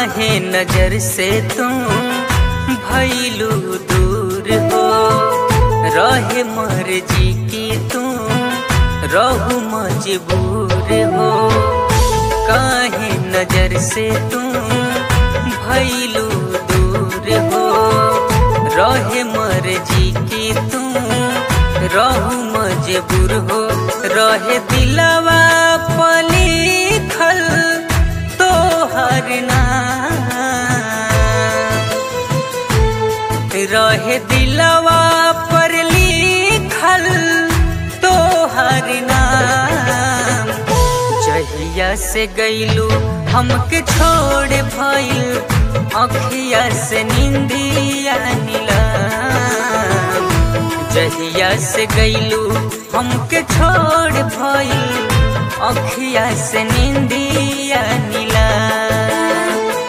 काहे नजर से तुम भैलू दूर हो रहे मर्जी की तुम रहू मजबूर हो काहे नजर से तुम भैलू दूर हो रहे मर्जी की तुम रहू मजबूर हो रहे दिलवा पलिखल तोहर नाम रहे दिलवा पर लिखल तोहर नाम जहिया से गईलू हमके छोड़ भइल अखिया से निंदिया नीलाम जहिया से गईलू हमके छोड़ भइल अखिया से निंदिया नीलाम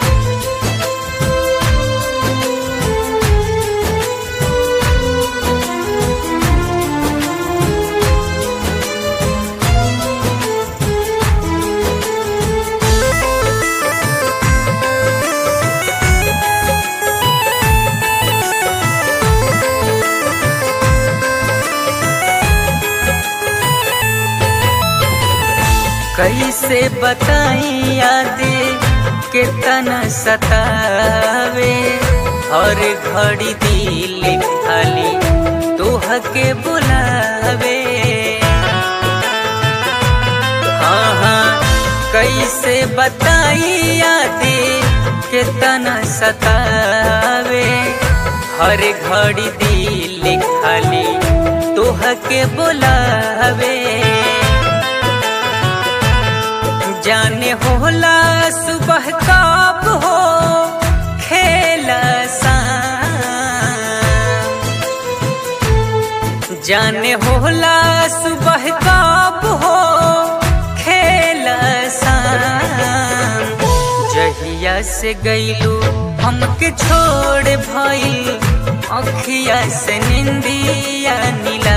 कैसे बताई याद कितना सतावे हर घड़ी दिल खाली तोह के बुलावे हाँ हाँ कैसे बताई याद कितना सतावे हर घड़ी दिल खाली तोह के बुलावे जाने होला सुबह कब हो खेल जाने होला सुबह कब हो खेल जहिया से गईलू हमके छोड़ भइल अखिया से निंदिया नीला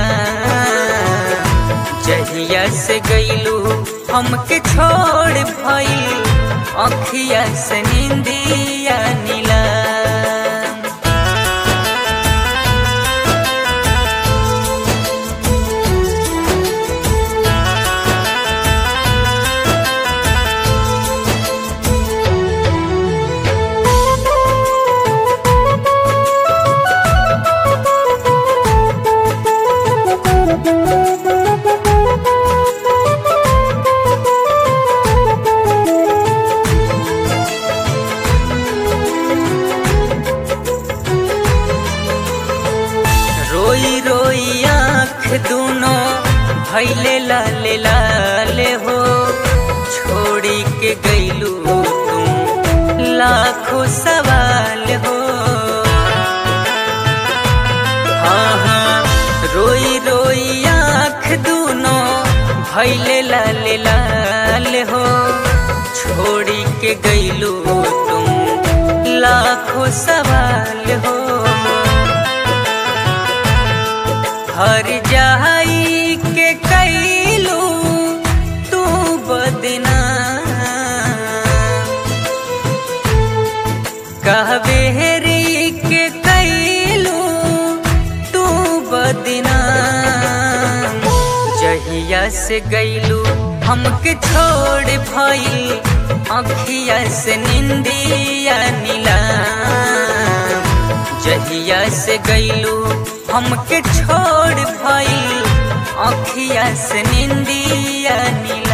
जहिया से गईलू हमके छोड़ भइल अखिया से निंदिया नीला रोई रोई आँख दोनों भैले लाले लाले हो छोड़ी के गईलू तुम लाखों सवाल हो हाँ हाँ रोई रोई आँख दोनों भैले लाले लाल हो छोड़ी के गईलू तुम लाखों सवाल हो हर जाई के कैलू तू बदना कहबेरी के कैलू तू बदना जहिया से गईलू हमके छोड़ भइल अखिया से निंदिया नीला जहिया से गईलू हमके छोड़ भइल अखिया से निंदिया नीला